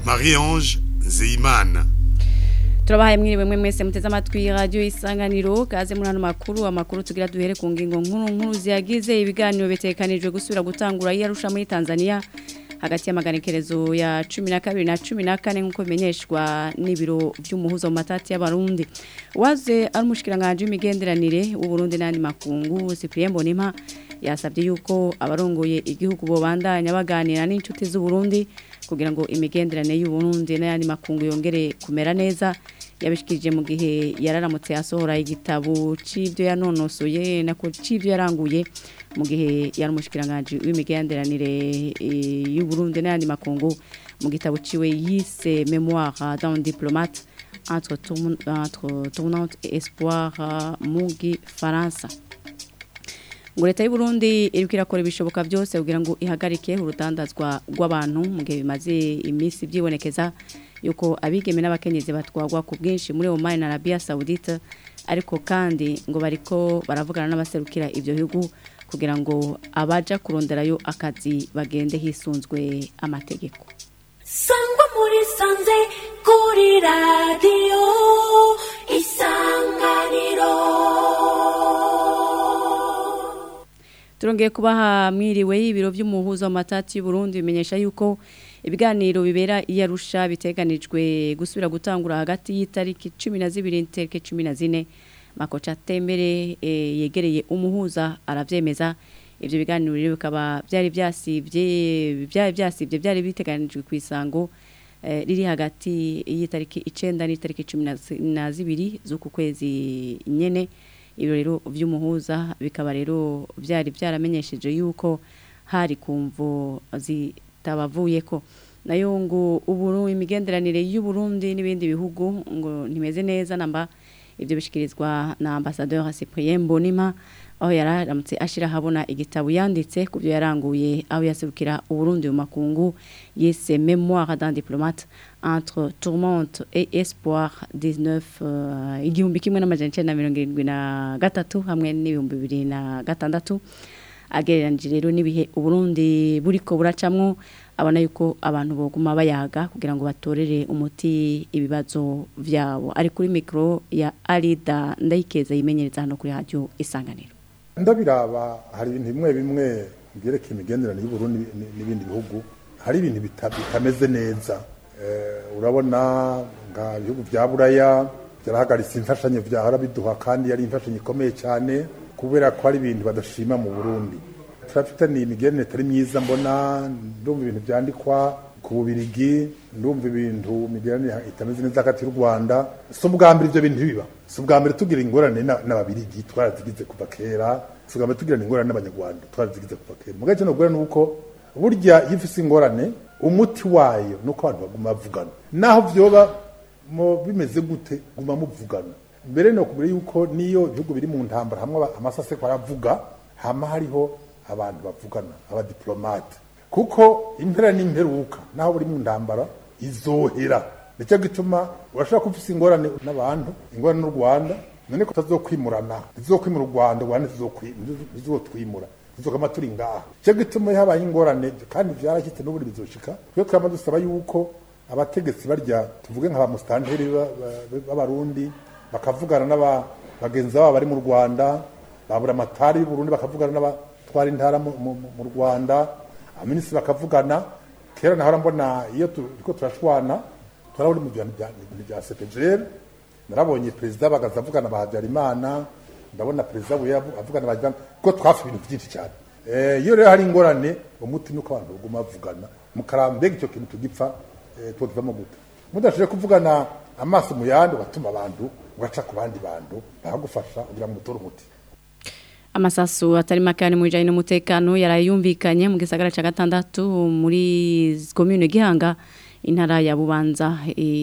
Marie-Ange Nzeyimana turabahaye mwiriwe mwe mwese muteze amatwi radio isanganiro kaze muri hano makuru amakuru tugira duhere ku ngingo nkuru nkuru ziyagize ibiganiro bitekanijwe gusubira gutangura yarusha muri Tanzania hagati y'amaganikerezo ya 12 na 14 nkuko bimenyeshwa n'ibiro by'umuhuzo mu matati y'abarundi waze ari umushikiranganje w'imigenderanire w'u Burundi n'andi makungu Cyprien Bonima yasabye yuko abarongoye igihugu bo bandanya baganira n'inshuti z'u Burundi kugira ngo imigenderanire y'u Burundi n'andi makungu yongere kumera neza yabishikirije mu gihe yararamutse asohora igitabo c'ivyo yanonosoye nako c'ivyo yaranguye mu gihe yari umushikiranganje w'imigenderanire y'u Burundi n'andi makungu mu gitabo ciwe yise Mémoire d'un diplomate entre entre tournante et espoir mu Gifaransa ngo leta y'u Burundi iriko irakora ibishoboka byose kugira ngo ihagarike urutandazwa rw'abantu mu gihe bimaze iminsi byibonekeza yuko abigeme n'abakenyezi batwagwa ku bwinshi muri Oman na Arabia Saudite ariko kandi ngo bariko baravugana n'abaserukira ibyo bihugu kugira ngo abaja kuronderayo akazi bagende hisunzwe amategeko sangwa muri sanze kuri radiyo isanganiro turongeye kubaha mwiriwe y'ibiro by'umuhuza w'amatati y'u Burundi bimenyesha yuko ibiganiro bibera iyarusha biteganijwe gusubira gutangura hagati y'itariki 12 n'itariki 14 makoca tembere e, yegereye umuhuza aravyemeza ivyo biganiro rero bikaba byari byasivye byari byasivye byari biteganijwe ku isango e, riri hagati y'itariki 9 n'itariki 12 z'uku kwezi nyene ibyo rero by'umuhuza bikaba rero byari byaramenyesheje yuko hari kumvo zitabavuye ko nayo ngo uburu imigenderanire y'u Burundi n'ibindi bihugu ngo ntimeze neza namba ibyo bishikirizwa na ambassadeur Cyprien Bonima aho yararamutse ashira habona igitabo yanditse ku byo yaranguye aho yaserukira Burundi mu makungu yise Mémoire d'un diplomate entre tourmente et espoir 19 igihumbi kimwe n'amajana 1973 hamwe n'ibihumbi 2006 agereranije rero n'ibihe Burundi buriko buracamwo abona yuko abantu boguma bayaga kugira ngo batorere umuti ibibazo vyabo ari kuri micro ya Alida ndayikeza yimenyereza hano kuri radio isanganiro ndabiraba hari ibintu bimwe bimwe byerekeye imigenderanire y'u Burundi n'ibindi bihugu hari ibintu bitameze neza urabona nga bihugu bya buraya byarahagaritse imfashanyo byahora biduha kandi yari imfashanyo ikomeye cyane kubera ko hari ibintu badashima mu Burundi turafitaniye imigenderanire itari myiza mbona ndumva ibintu byandikwa ku bubirigi ndumva ibintu imigenderanire itameze neza hagati y'u Rwanda si ubwa mbere ibyo bintu biba si ubwa mbere tugira ingorane n'ababirigi twarazigize kuva kera si ubwa mbere tugira ingorane n'abanyarwanda twarazigize kuva kera mu gace no ni uko burya iyo ufite ingorane umuti wayo ni uko abantu baguma bavugana naho byoba bimeze gute guma muvugana mbere ni ukubwira yuko niyo ibihugu biri mu ntambara hamwe amasaseko aravuga hama hariho abantu bavugana abadiplomate kuko impera n'imperuka naho buri mu ntambara izohera nicyo gituma urashobora kuba ufite ingorane n'abantu ingorane n'u rwanda none ko utazokwimurana ntizokwimura u rwanda u rwanda ntizotwimura tuzokama turi ngaha cyo gituma habaye ingorane kandi byarashyitse n'ubundi bizoshika twe twama dusaba yuko abategetsi barya tuvuge nka ba mustanteri b'abarundi bakavugana n'aba bagenzi babo bari mu Rwanda babura amatari y'u Burundi bakavugana n'abatwara intara mu Rwanda aminisi bakavugana kera nahora mbona iyo turiko turashwana turabona mu bintu bya CPGL narabonye perezida bagaza avugana ba Habyarimana ndabona perezida we avugana bajyana ko twafi ibintu byinshi cyane eh iyo rero hari ingorane umuti nuko abantu baguma bavugana mukarambega icyo kintu tugipfa twogivamo gute mudashije kuvugana amaso mu yandi ugatuma abantu ugaca ku bandi bantu bahagufasha kugira ngo utore umuti amasasu atari makani mu bijanye n'umutekano yarayumvikanye mu gisagara ca gatandatu muri commune Gihanga intara ya Bubanza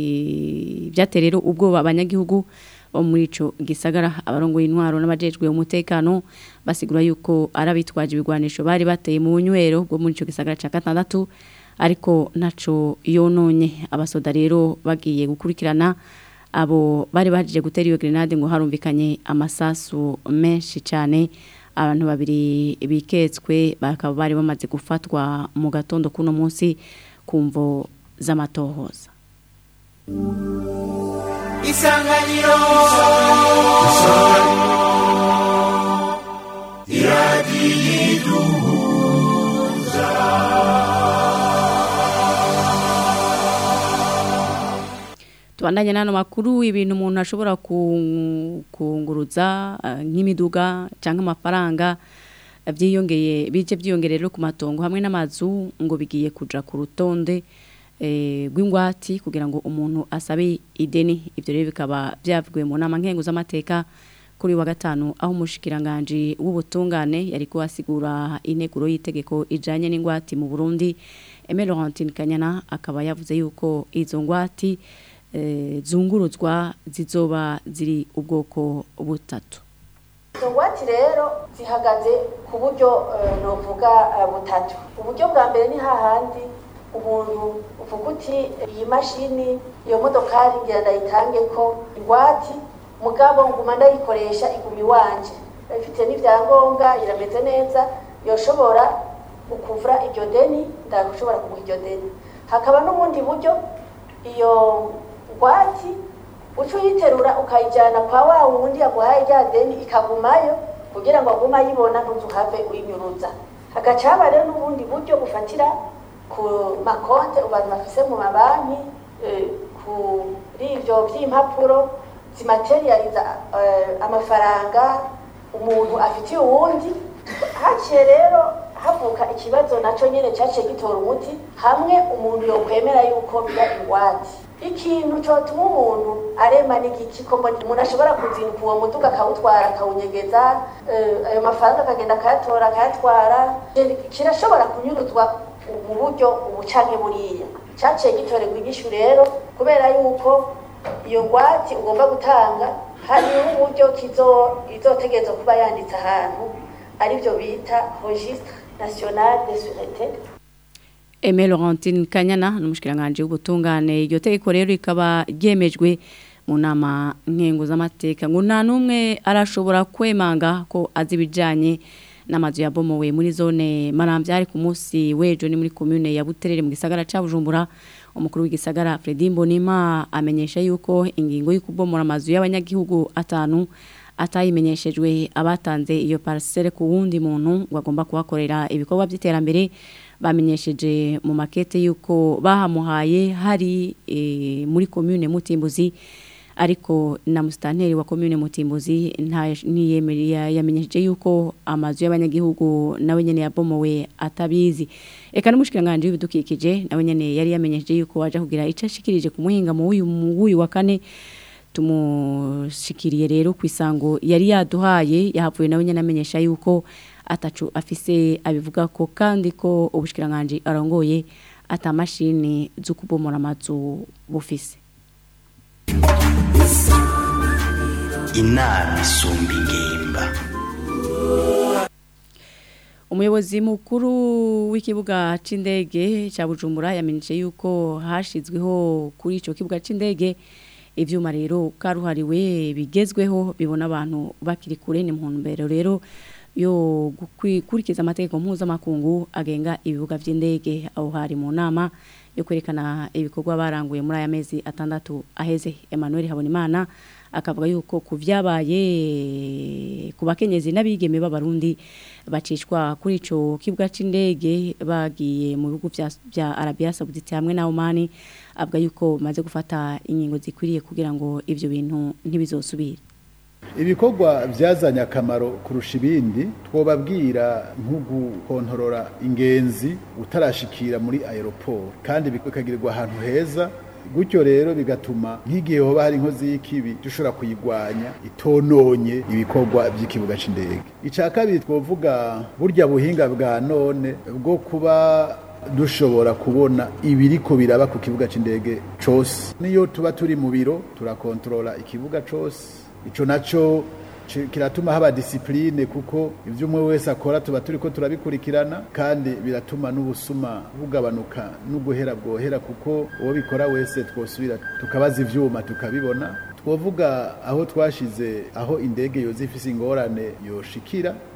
e, byaterero ubwoba abanyagihugu bo muri ico gisagara abarongoye intwaro n'abajejwe umutekano basigura yuko arabitwaje ibigwanisho bari bateye mu nywero bwo muri ico gisagara ca gatandatu ariko naco yononye abasoda rero bagiye gukurikirana abo bari bahajije gutera iyo grenade ngo harumvikanye amasasu menshi cyane abantu babiri biketswe bakaba bari bamaze gufatwa mu gatondo kuno munsi kumvo z'amatohoza isanganiro tubandanye n'ano makuru ibintu umuntu ashobora ku- kunguruza eh, nk'imiduga cyangwa amafaranga eh, byiyongeye bije byiyongere rero ku matongo hamwe n'amazu ngo bigiye kuja ku rutonde eh, rw'ingwati kugira ngo umuntu asabe ideni ibyo rero bikaba byavugiwe mu nama nkengu z'amateka kuri uyu wa gatanu aho umushikiranganje w'ubutungane yari kuhasigura integuro y'itegeko ijanye n'ingwati mu Burundi Aimé Laurentine Kanyana akaba yavuze yuko izo ngwati eh, zunguruzwa zizoba ziri ubwoko butatu izo ngwate rero zihagaze ku buryo eh, novuga eh, butatu uburyo bwa mbere ni hahandi umuntu uvuga uti iyi mashini iyo modokari ngira ndayitange ko ingwati mugabo nguma ndayikoresha iguma iwanje ifite n'ibyangombwa irameze neza yoshobora ukuvura iryo deni ndashobora kuguha iryo deni hakaba n'ubundi buryo iyo ngwati uca uyiterura ukayijyana kwa wa wundi yaguhaye rya deni ikagumayo kugira ngo agume ayibona ntuzuhave uyinyuruza hagaca haba rero n'ubundi buryo bufatira ku makonte abantu bafise mu mabanki eh, kuri ibyo by'impapuro zimaterializa eh, amafaranga umuntu afitiye uwundi haciye rero havuka ikibazo nacyo nyine cyaciye gitora umuti hamwe umuntu yokwemera yuko biba ingwate ikintu cyotuma umuntu arema n'igiki ko mbona umuntu ashobora kuzinduka uwo muduga akawutwara akawunyegeza eh, ayo mafaranga akagenda akayatora akayatwara kirashobora kunyuruzwa mu buryo ubu canke buriya cyaciye gitorerwa inyishu rero kubera yuko iyo ngwate ugomba gutanga hariho uburyo kizo izotegerezwa kuba yanditse ahantu aribyo bita registre national de sûreté Aimé Laurentine Kanyana n'umushikiranganje w'ubutungane iryo tegeko rero rikaba ryemejwe mu nama nkengo z'amateka ngo nta numwe arashobora kwemanga ko azi ibijanye n'amazu yabomowe muri zone Maramvya ari ku munsi wejo ni muri commune ya Buterere mu gisagara ca Bujumbura umukuru w'igisagara Fredy Mbonima amenyesha yuko ingingo y'ukubomora amazu y'abanyagihugu atanu atayimenyeshejwe abatanze iyo parcelle ku wundi muntu wagomba kuhakorera ibikorwa by'iterambere bamenyesheje mu makete yuko bahamuhaye hari e, muri commune Mutimbuzi ariko na mustanteri wa commune Mutimbuzi nta niyemeye yamenyesheje yuko amazu y'abanyagihugu nawe nyene yabomowe atabizi eka n'umushikiranganje w'ibidukikije nawe nyene yari yamenyesheje yuko waje kugira ico ashikirije ku muhinga mu uyu mu uyu wa kane tumushikiriye rero ku isango yari yaduhaye yahavuye nawe nyene amenyesha yuko atacu afise abivuga ko kandi ko ubushikiranganje arongoye atamashini zo kubomora amazu bufise inama isumba ingimba umuyobozi mukuru w'ikibuga c'indege ca Bujumbura yamenyeshe yuko hashizweho kuri ico kibuga c'indege ivyuma rero karuhariwe bigezweho bibona abantu bakiri kure ni mu ntumbero rero yo gukurikiza amategeko mpuzamakungu agenga ibibuga vy'indege aho hari mu nama yo kwerekana ibikorwa baranguye muri aya mezi atandatu aheze Emmanuel Habonimana akavuga yuko ku vyabaye ku bakenyezi n'abigeme b'abarundi bacishwa kuri ico kibuga c'indege bagiye mu bihugu vya, vya Arabia Saudite hamwe na Oman avuga yuko maze gufata ingingo zikwiriye kugira ngo ivyo bintu ntibizosubire ibikorwa byazanye akamaro kurusha ibindi twobabwira nko gukontorora ingenzi utarashikira muri aeroport kandi bikagirirwa ahantu heza gutyo rero bigatuma nk'igihe hoba hari inkozi y'ikibi dushobora kuyigwanya itononye ibikorwa by'ikibuga c'indege icya kabiri twovuga burya buhinga bwa none bwo kuba dushobora kubona ibiriko biraba ku kibuga c'indege cose niyo tuba turi mu biro turakontorora ikibuga cose ico naco kiratuma haba disipline kuko ivyo umwe wese akora tuba turiko turabikurikirana kandi biratuma n'ubusuma bugabanuka n'uguhera bwohera kuko uwo bikora wese twosubira tukabaza ivyuma tukabibona twovuga aho twashize aho indege yoza ifise ingorane yoshikira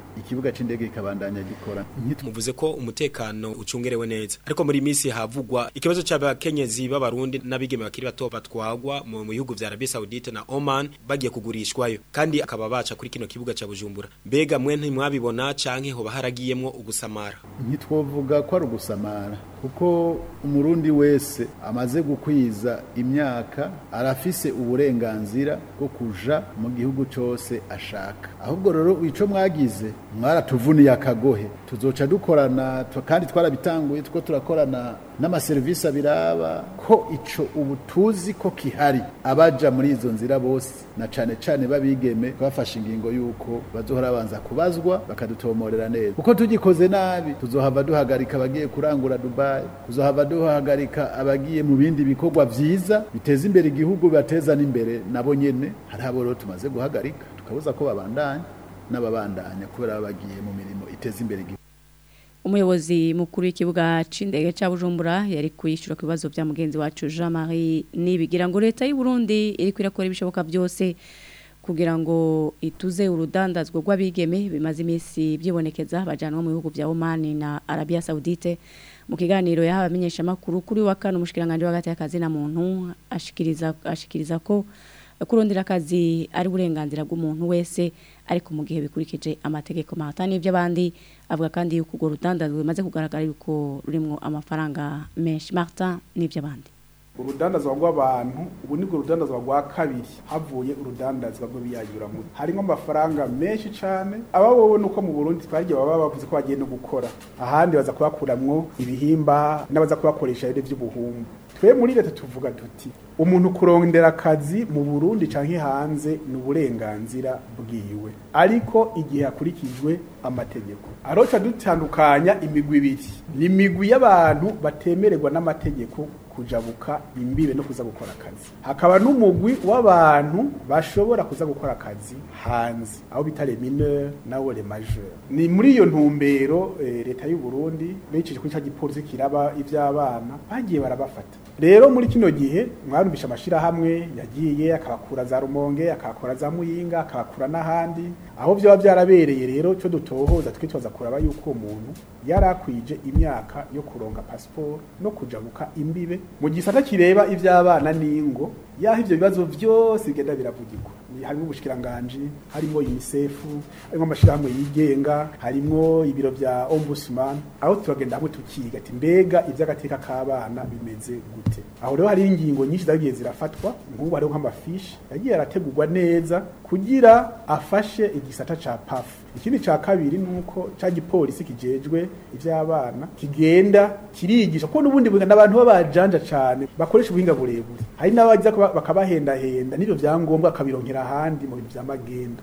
ikibuga c'indege kikabandanya gikora Nitwe- muvuze ko umutekano ucungerewe neza ariko muri misi havugwa ikibazo cy'abakenyezi b'abarundi n'abigeme bakiri bato batwagwa mu mu bihugu vya Arabie Saoudite na Oman bagiye kugurishwayo kandi akaba baca kuri kino kibuga ca Bujumbura mbega mwe ntimwabibona canke hoba haragiyemwo ugusamara ntitwovuga ko ari ugusamara kuko umurundi wese amaze gukwiza imyaka arafise uburenganzira bwo kuja mu gihugu cyose ashaka ahubwo rero ico mwagize mwaratuvuniye akagohe tuzoca dukorana tu- kandi twarabitanguye two turakorana n'amaserivisi abiraba ko ico ubu tuzi ko kihari abaja muri izo nzira bose na cane cane babigeme bafashe ingingo yuko bazohora banza kubazwa bakadutomorera neza kuko tugikoze nabi tuzohava duhagarika abagiye kurangura Dubai tuzohava duhagarika abagiye mu bindi bikorwa vyiza biteza imbere igihugu bateza n'imbere nabo nyene hari abo rero tumaze guhagarika tukabuza ko babandanya n'ababandanya kubera baba bagiye mu mirimo iteza imbere igihugu umuyobozi mukuru w'ikibuga c'indege ca Bujumbura yari kwishyura ku bibazo bya mugenzi wacu Jean Marie nibigira ngo leta y'u Burundi iri kwirakora ibishoboka byose kugira ngo ituze urudandazwa rw'abigeme bimaze iminsi byibonekeza bajanwa mu bihugu vya Oman na Arabia Saudite mu kiganiro yahawe amenyesha makuru kuri wa kane umushikiranganje w'agati y'akazi na muntu ashikiriza ashikiriza ko kurondera akazi ari uburenganzira bw'umuntu wese ariko mu gihe bikurikije amategeko mahatani y'by'abandi avuga kandi yuko urwo rudandazwa bimaze kugaragara yuko rurimo amafaranga menshi Martin n'iby'abandi urudandazwa rw'abantu ubu ni urudandazwa rwa kabiri havuye urudandazwa rw'ibiyayuramutwe harimo amafaranga menshi cyane aba wowe nuko mu Burundi twagiye baba bavuze ko bagiye no gukora ahandi baza kubakuramwo ibihimba n'abaza kubakoresha rero by'ubuhumbu twe muri leta tuvuga tuti umuntu kurondera akazi mu Burundi canke hanze ni uburenganzira bwiwe ariko igihe hakurikijwe amategeko aroca dutandukanya imigwi ibiri ni imigwi y'abantu batemererwa n'amategeko kujabuka imbibe no kuza gukora akazi hakaba n'umugwi w'abantu bashobora kuza gukora akazi hanze aho bita les mineurs nabo les majeurs ni muri iyo ntumbero eh, leta y'u Burundi bejeje kuri ca gipolisi kiraba ivy'abana bagiye barabafata rero muri kino gihe mwarumvisha amashirahamwe yagiye akabakura za rumonge akakora za muyinga akabakura n'ahandi aho vyaba vyarabereye rero cyo dutohoza twitwaza kuraba yuko uwo muntu yarakwije imyaka yo kuronga passport no kujabuka imbibe mu gisata kireba ivy'abana n'ingo yaho ivyo bibazo vyose bigenda biravugirwa Ni- harimo ubushikiranganje harimo UNICEF harimo amashirahamwe yigenga harimo ibiro vya ombudsman aho turagenda hamwe tukiga ati mbega ivy'agateka k'abana bimeze gute aho rero hari ingingo nyinshi zagiye zirafatwa nk'ubu hariho nk'amafishi yagiye arategurwa neza kugira afashe igisata ca PAF ikindi ca kabiri nuko ca gipolisi kijejwe ivy'abana kigenda kirigisha kuko n'ubundi bugana abantu babajanja cane bakoresha ubuhinga burebure hari n'abagiza kuba- bakabahendahenda n'ivyo vyangombwa akabironkera ahandi mu bintu vy'amagendo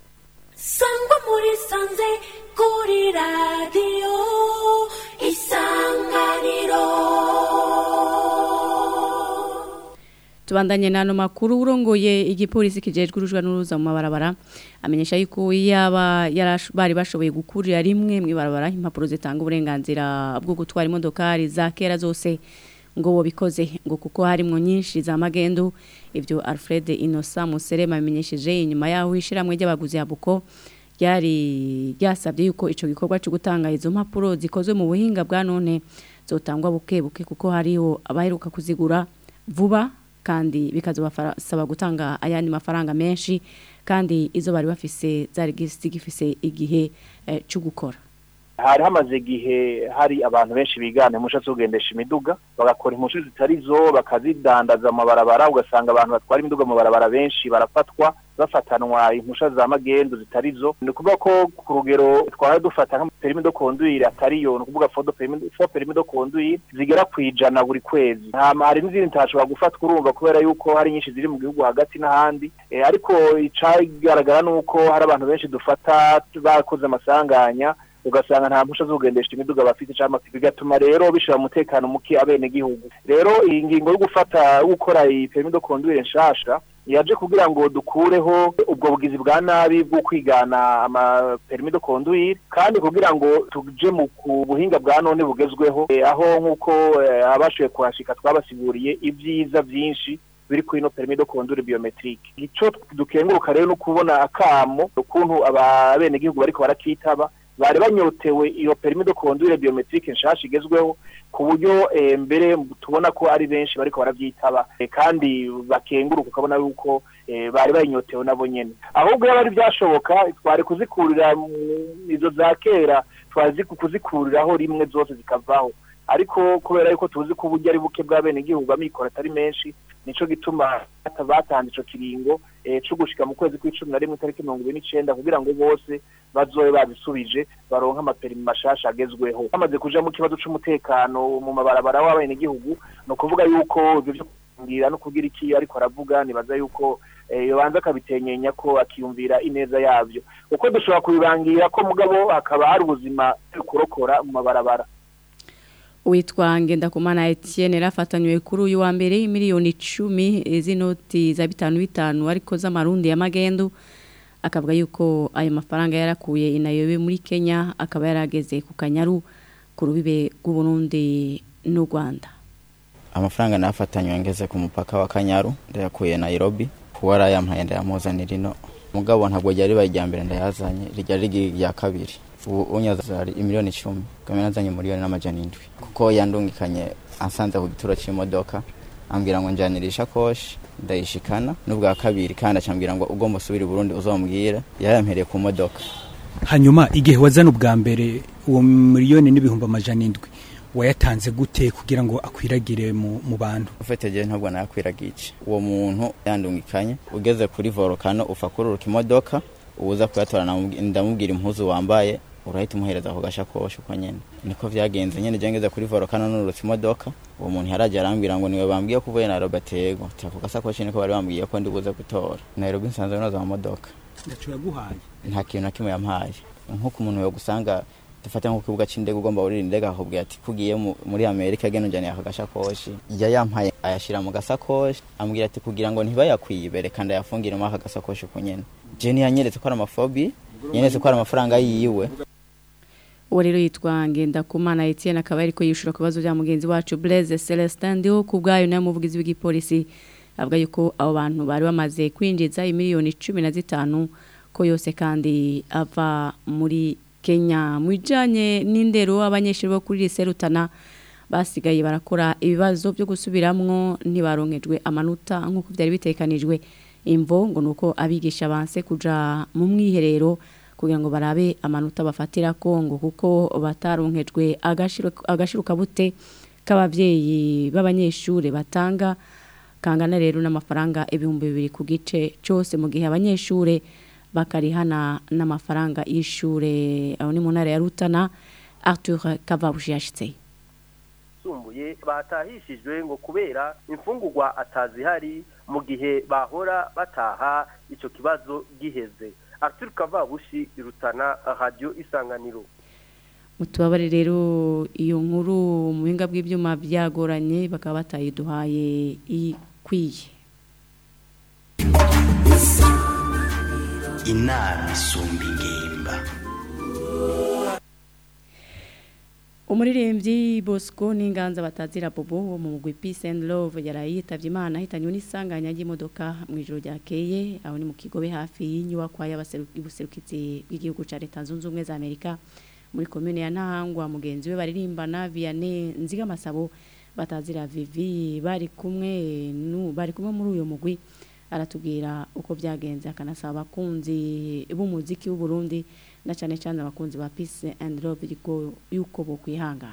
sangwa muri sanze kuri radiyo isanganiro tubandanye n'ano makuru urongoye igipolisi kijejwe urujwa n'uruza mu mabarabara amenyesha yuko yaba yarash- bari bashoboye gukurira rimwe mu ibarabara impapuro zitanga uburenganzira bwo gutwara imodokari za kera zose ngo bobikoze ngo kuko harimwo nyinshi za magendo ivyo Alfred Innocent Muserema amenyesheje inyuma yaho ishiramwe ry'abaguzi habuko ryari ryasabye yuko ico gikorwa cyo gutanga izo mpapuro zikozwe mu buhinga bwa none zotangwa buke buke kuko hariho abaheruka kuzigura vuba kandi bikazobasaba gutanga ayandi mafaranga menshi kandi izo bari bafise zari zigifise igihe eh, cyo gukora hari hamaze igihe hari abantu benshi bigana impusha zo kugendesha imiduga bagakora impusha zitari zo bakazidandaza mu mabarabara ugasanga abantu batwara imiduga mu mabarabara benshi barafatwa bafatanwa impusha za magendu zitari zo ni ukuvuga ko ku rugero twara dufata nka perimi do conduire atari yo ni ukuvuga fo perimi fo perimi do conduire zigera ku ijana buri kwezi hama hari n'izindi ntashobora gufatwa urumva kubera yuko hari nyinshi ziri mu gihugu hagati n'ahandi Eh, ariko icagaragara ni uko hari abantu benshi dufata bakoze amasanganya ugasanga nta mpusha zo kugendesha imiduga bafite cyangwa bigatuma rero bishira umutekano muke abene gihugu rero iyi ngingo yo gufata yo gukora iyi permis de conduire nshasha yaje kugira ngo dukureho ubwo bugizi bwa nabi bwo kwigana ama permis de conduire kandi kugira ngo tuje mu ku buhinga bwa none bugezweho eh, aho nk'uko eh, abashoboye kuhashika twabasiguriye ibyiza byinshi biri kuri ino permis de conduire biometrique ico dukenguruka rero no kubona akamo ukuntu abenegihugu bariko barakitaba bari banyotewe iyo permis de conduire biometrique nshasha igezweho ku buryo eh, mbere tubona ko ari benshi bariko baravyitaba eh, kandi bakenguruka ukabona yuko eh, bari bayinyotewe nabo nyene ahubwo yaba ari byashoboka twari kuzikurira mu- izo za kera twazi kuzikuriraho rimwe zose zikavaho ariko kubera yuko tuzi ko uburyo ari buke bw'abenegihugu amikoro atari menshi nico gituma bata- batanze ico kiringo eh, co gushika mu kwezi kw'icumi na rimwe itariki mirongo ibiri n'icenda kugira ngo bose bazobe babisubije baronke amaperimi mashasha agezweho bamaze kuja mu kibazo c'umutekano mu mabarabara w'abenegihugu ni ukuvuga yuko ivyo vyo kumbwira no kugira iki ariko aravuga nibaza yuko eh, yobanza akabitenyenya ko akiyumvira ineza yavyo uko dushobora kubibangira ko mugabo hakaba hari ubuzima bwo kurokora mu mabarabara Witwa Ngendakumana Etienne rafatanywe kuri uyu wa mbere miliyoni 10 z'inoti za bitanu bitanu ariko z'amarundi ya magendu akavuga yuko ayo mafaranga yarakuye inayobe muri Kenya akaba yarageze ku kanyaru ku rubibe rw'u Burundi n'u Rwanda amafaranga nafatanywe ngeze ku mupaka wa kanyaru ndayakuye nairobi kuba arayampaye ndayamuzanira ino mugabo ntabwo ryari ribaye irya mbere ndayazanye ryari rigira irya kabiri ubu unyaza ari imiliyoni icumi kamwe nazanye miliyoni n'amajana indwi kuko yandungikanye ansanze ku gituro c'imodoka ambwira ngo njanira ishakoshi ndayishikana n'ubwa kabiri kandi acambwira ngo ugomba usubira i burundi uzombwira yayampereye ku modoka hanyuma igihe wazana ubwa mbere uwo miliyoni n'ibihumbi amajana indwi wayatanze gute kugira ngo akwiragire mu, mu bantu ufite je ntabwo nayakwiragice uwo muntu yandungikanye ugeze kuri volcano ufa kururuka imodoka uza kuyatora namubwi- ndamubwira impuzu wambaye urahita umuhereza ako gashakoshi uko nyene niko vyagenze nyene je ngeze kuri volcano nurutse imodoka uwo muntu yaraje arambwira ngo niwe bambwiye ko uvuye Nairobi atego ako gasakoshi niko bari bambwiye ko ndi buze gutora Nairobi nsanzwe noza mu modoka ndacu yaguhaye nta kintu na kimwe yampaye nk'uko umuntu yogusanga dufate nko ku kibuga c'indege ugomba urira indege akakubwira ati kugiye mu- muri amerika genda unjaniye aka gashakoshi ya yampaye ayashira mu gasakoshi ambwira ati kugira ngo ntibayakwibe reka ndayafungire muri aka gasakoshi uko nyene je ntiyanyeretse ko ari amafobi yanyeretse ko ari amafaranga yiwe uwo rero yitwa Ngendakumana Etienne akaba ariko yishura ku bibazo bya mugenzi wacu Blaise Celestin ndiho ku bwayo nayo muvugizi w'igipolisi avuga yuko abo bantu bari bamaze kwinjiza imiliyoni cumi na zitanu ko yose kandi ava muri Kenya mu bijanye n'indero abanyeshuri bo kuri lycée Rutana basigaye barakora ibibazo byo gusubiramwo ntibaronkejwe amanota nk'uko byari bitekanijwe imvo ngo nuko abigisha banse kuja mu mwiherero kugira ngo barabe amanota bafatira kongo kuko bataronkejwe agashiro agashiro kabute k'abavyeyi b'abanyeshure batanga kangana rero n'amafaranga ibihumbi bibiri ku gice cyose mu gihe abanyeshure bakarihana n'amafaranga y'ishure aho ni mu ntara ya Rutana Arthur Kavabushi yashitse yisumbuye batahishijwe ngo kubera imfungurwa atazihari mu gihe bahora bataha ico kibazo giheze Arthur Kavabushi irutana radio isanganiro mutubabare rero iyo nkuru mu buhinga bw'ibyuma byagoranye bakaba batayiduhaye ikwiye inama isumba ingimba umuririmbyi bosco n'inganza batazira bobo wo mu mugwi peace and love yaraye yitabye imana ahitanywe n'isanganya ry'imodoka mu ijoro ryakeye aho ni mu kigobe hafi y'inyubakwa y'abaserukitsi bw'igihugu cya leta zunze ubumwe za amerika muri komune ya ntahangwa mugenzi we baririmbana vianney nzigamasabo batazira vivi bari kumwe nu bari kumwe muri uyu mugwi aratubwira uko byagenze akanasaba abakunzi b'umuziki w'u Burundi na cyane cyane abakunzi ba peace and love yuko yuko bokwihangana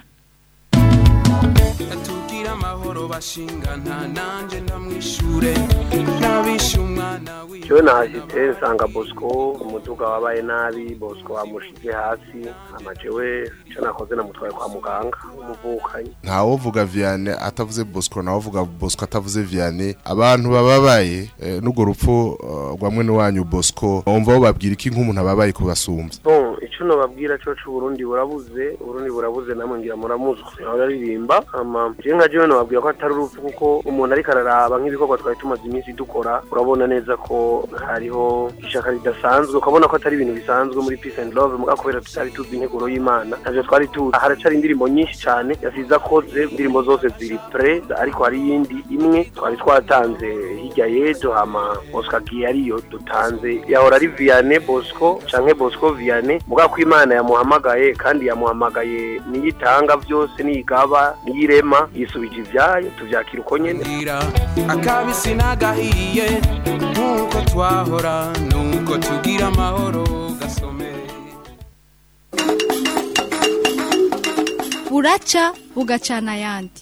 atubwira amahoro bashinga nta nanje ndamwishure nabishe umwana cyo nahashitse nsanga bosco umuduga wabaye nabi bosco wamushize hasi amajewe icyo nakoze namutwaye kwa muganga umuvukanyi ntawovuga vianney atavuze bosco ntawovuga bosco atavuze vianney abantu bababaye eh, n'urwo rupfu eh, rwa mwene wanyu bosco wumva babwira iki nk'umuntu ababaye kubasumbya bon icyo ico nobabwira co c'uburundi burabuze uburundi burabuze namwe ngira muramuzi araririmba ama je nka jewe nobabwira ko atari urupfu kuko umuntu ariko araraba nk'ibikorwa twari tumaze iminsi dukora urabona neza ko hariho ishaka ridasanzwe ukabona ko atari ibintu bisanzwe muri peace and love muga kubera tutari tuzi integuro y'imana navyo twari tuzi haracari indirimbo nyinshi cane yasize akoze indirimbo zose ziri pre ariko hari iyindi imwe twari twatanze hirya y'ejo hama Oscar Giye ariyo dutanze yahora ari Vianney Bosco canke Bosco Vianney muga ko imana yamuhamagaye kandi yamuhamagaye niyitanga byose niyigaba niyirema yisubije ivyayo tuvyakira uko nyene akabisi n'agahiye nk'uko twahora nuko tugira amahoro gasome buraca bugacana ayandi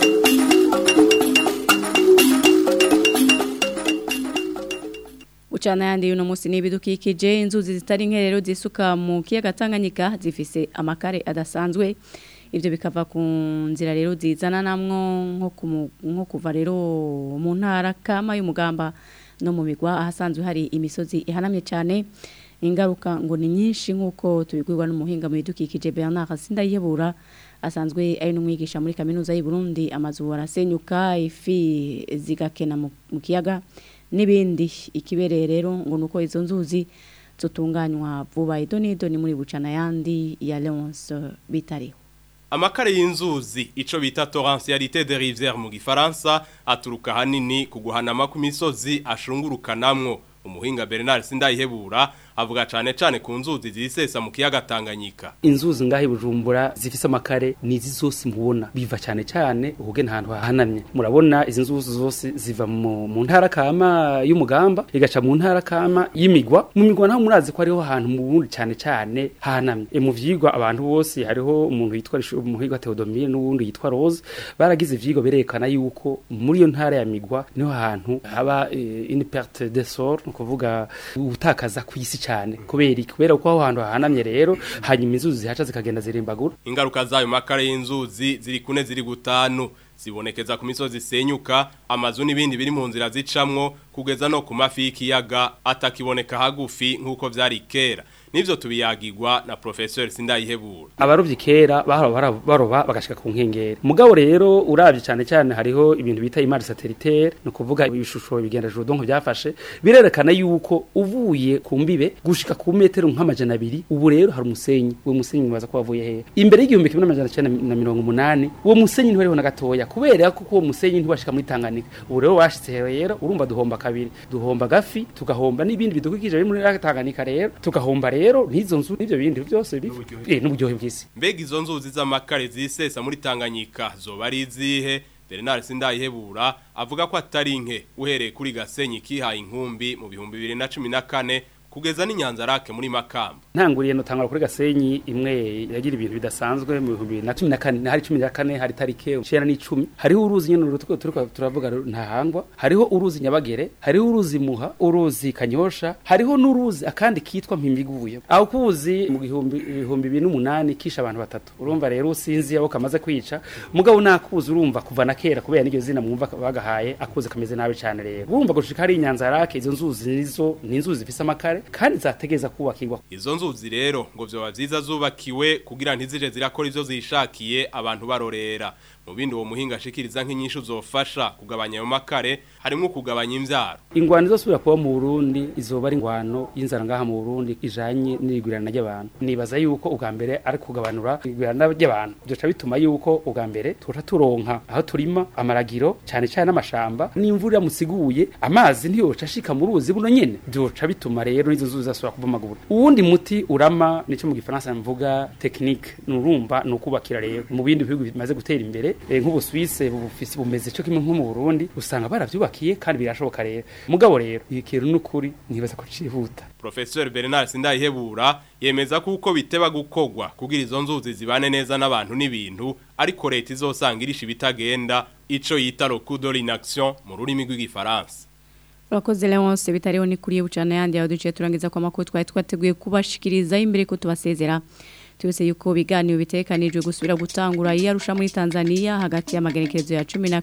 Ucana yandi uno musi n'ibidukikije inzuzi zitari nke rero zisuka mu kiyaga Tanganyika zifise amakare adasanzwe ivyo bikava ku nzira rero zizana namwo nko kumu- nko kuva rero mu ntara kama y'umugamba no mu migwa ahasanzwe hari imisozi ihanamye cyane ingaruka ngo ni nyinshi nk'uko tubigwirwa n'umuhinga mu bidukikije Bernard Sindayebura asanzwe ari n'umwigisha muri kaminuza y'u Burundi amazu arasenyuka ifi zigakena mu mu kiyaga n'ibindi ikibereye rero ngo nuko izo nzuzi zotunganywa vuba idonido ni muri bucana yandi ya Leonce bitariho Amakare y'inzuzi ico bita torrentialité des rivières mu gifaransa aturuka hanini ku guhanama ku misozi ashungurukanamwo umuhinga Bernard Sindayihebura avuga cane cane ku nzuzi zisesa mu kiyaga Tanganyika inzuzi ngahe bujumbura zifise amakare nizi zose mubona biva cyane cyane uhuge ntahantu hahanamye murabona izi nzuzi zose ziva mu, mu ntara kama y'umugamba igaca mu ntara kama y'imigwa mu migwa naho murazi ko hariho ahantu mu bundi cyane cyane hahanamye e, mu vyigwa abantu bose hariho umuntu yitwa Rishu- umuhiga Theodomire n'uwundi yitwa Rose baragize ivyigwa berekana yuko muri iyo ntara ya migwa niho hantu haba e, une perte de sol no kuvuga utakaza kwisi cyane kubera iki? kubera ko aho hantu hahanamye rero hanyuma inzuzi zihaca zikagenda zirimbagura ingaruka zayo makare y'inzuzi ziri kune ziri gutanu zibonekeza ku misozi isenyuka amazu n'ibindi biri mu nzira zicamwo kugeza no ku mafi y'ikiyaga atakiboneka hagufi nk'uko vyari kera nivyo tubiyagirwa na professeur Sindayihebura abarovyi kera bahora bara- baroba bagashika ku nkengera mugabo rero uravye cyane cyane hariho ibintu bita imari satellitaire no kuvuga ibishusho bigenda juru donc byafashe birerekana yuko uvuye ku mbibe gushika ku metero nk'amajana abiri ubu rero hari umusenyi uwo musenyi mwaza ko wavuye hehe imbere y'igihumbi kimwe n'amajana cyenda na mirongo umunani uwo musenyi ntiwariho na gatoya kubera ko uwo musenyi ntiwashika muri Tanganyika ubu rero washitse rero urumva duhomba kabiri duhomba gafi tugahomba n'ibindi bidukikije biri muri Tanganyika rero tugahomba rero n'izo nzu n'ivyo bindi byose bifi eh n'uburyohe bw'isi mbega izo nzuzi z'amakare zisesa muri Tanganyika zoba ari izihe Bernard Sindayihebura avuga ko atari nke uhereye kuri Gasenyi kihaye inkumbi mu bihumbi 2014 kugeza n'inyanza rake muri Makamba ntanguriye no tangara kuri gasenyi imwe yagira ibintu bidasanzwe mu 2014 hari 14 hari tarike 9 hariho uruzi nyene rutuko turiko turavuga ntahangwa hariho uruzi nyabagere hariho uruzi muha uruzi kanyosha hariho n'uruzi akandi kitwa mpimiguye aho kuzi mu gihumbi ibihumbi 2008 kisha abantu batatu urumva rero usinzi abo kamaze kwica mugabo nakuzi urumva kuva na kera kubera n'iryo zina mwumva bagahaye akuze kameze nabi cyane rero urumva gushika hari inyanza rake izo nzuzi nizo ni inzuzi zifise amakare kandi zategeza kubakirwa Izo nzuzi rero ngo vyoba vyiza zubakiwe kugira ntizije zirakora ivyo zishakiye abantu barorera. Mu bindi uwo muhinga ashikiriza nk'inyishu zofasha kugabanya ayo makare harimo kugabanya imvyaro. ingwano izosubira kuba mu Burundi izoba ari ingwano y'inzara ngaha mu Burundi ijanye n'igwirana ry'abantu nibaza yuko ubwa mbere ari kugabanura igwirana ry'abantu byoca bituma yuko ubwa mbere tuca turonka aho turima amaragiro cyane cyane n'amashamba n'imvura musiguye amazi ntiyoca ashika mu ruzi buno nyene byoca bituma rero izo nzuzi zasubira kubomagura uwundi muti urama nico mu gifaransa mvuga technique nurumva nukubakira rero mu bindi bihugu bimaze gutera imbere eh, nk'ubuswise bufise bumeze cyo kimwe nko mu Burundi usanga baravyubakiye kandi birashoboka rero mugabo rero ikintu n'ukuri nibaza ko cihuta Professeur Bernard Sindayihebura yemeza ko uko biteba gukogwa kugira izo nzuzi zibane neza n'abantu n'ibintu ariko leta izosanga irisha ibitagenda ico yita le coup de l'inaction mu rurimi rw'igifaransa. Urakoze Leonce bitariho ni kuri bucana yandi ya duce turangiza kwa makuru twari twateguye kubashikiriza imbere ko tubasezera tubese yuko biganiro bitekanijwe gusubira gutangura iyarusha muri Tanzania hagati y'amagenekerezo ya 12 na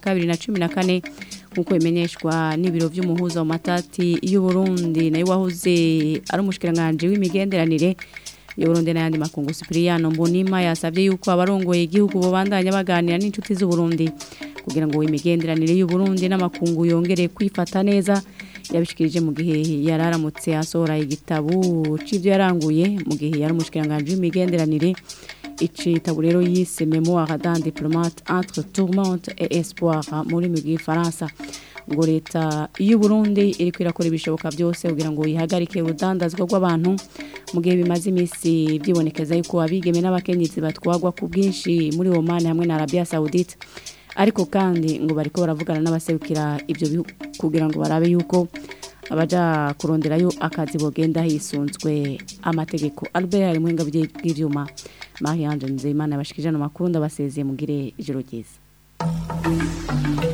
14 nkuko bimenyeshwa n'ibiro by'umuhuza wa matati y'u Burundi nayo wahoze ari umushikiranganje w'imigenderanire y'Uburundi n'ayandi makungu Cipriano Mbonima yasabye yuko abarongoye igihugu bobandanya baganira n'inshuti z'u Burundi kugira ngo imigenderanire y'u Burundi n'amakungu yongere kwifata neza yabishikirije mu gihe yararamutse asohora igitabo c'ivyo yaranguye mu gihe yari umushikiranganje w'imigenderanire icitabo rero yise Memoire d'un diplomate entre tourmente et espoir muri mu gifaransa ngo leta y'u Burundi iri kwirakora ibishoboka byose kugira ngo yihagarike urudandazwa rw'abantu mu gihe bimaze iminsi byibonekeza yuko abigeme n'abakenyezi batwagwa ku bwinshi muri Oman hamwe na Arabia Saoudite ariko kandi ngo bariko baravugana n'abaserukira ibyo bihugu kugira ngo barabe yuko abaja kuronderayo akazi bogenda hisunzwe amategeko Albert ari muhinga bw'ivyuma Marie Ange Nzeyimana yabashikije no makuru ndabasezeye mugire ijoro ryiza